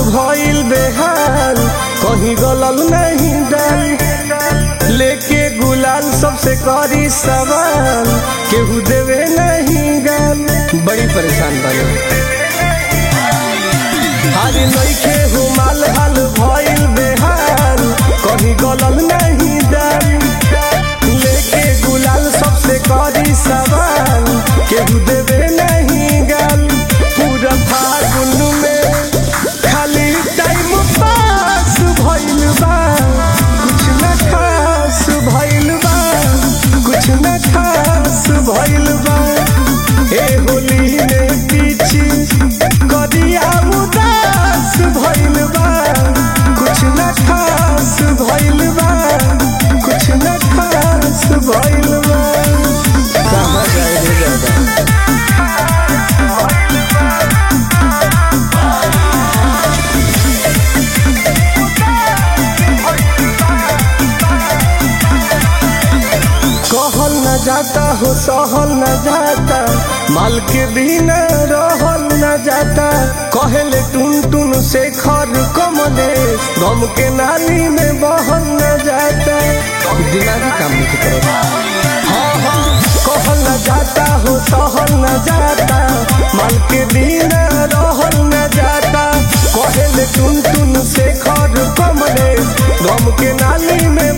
भइल बेहाल कहीं गलल नहीं डाल लेके गुलाल सबसे करी सवाल केहू देवे नहीं गाल बड़ी परेशान बने हारी नइखे हो माल हाल भइल बेहाल कहीं गलल नहीं डाल लेके गुलाल सबसे करी सवाल केहू देवे नहीं गाल पूरा फागुन में खाली टाइम पास भइल बा कुछ न खास भइल बा कुछ न खास भइल बा ए होली में पीछे कदिया उदास भइल बा कुछ न खास भइल बा कुछ न खास भइल बा कहाँ जाए रे दादा कहल न जाता हो सहल न जाता माल के बिना रहल न जाता कहले टुन टुन से खर कमले गम के नाली में बहल न जाता दिमागी काम नहीं करता हाँ हाँ कहल न जाता हो सहल न जाता माल के बिना रहल न जाता कहले टुन टुन से खर कमले गम के नाली में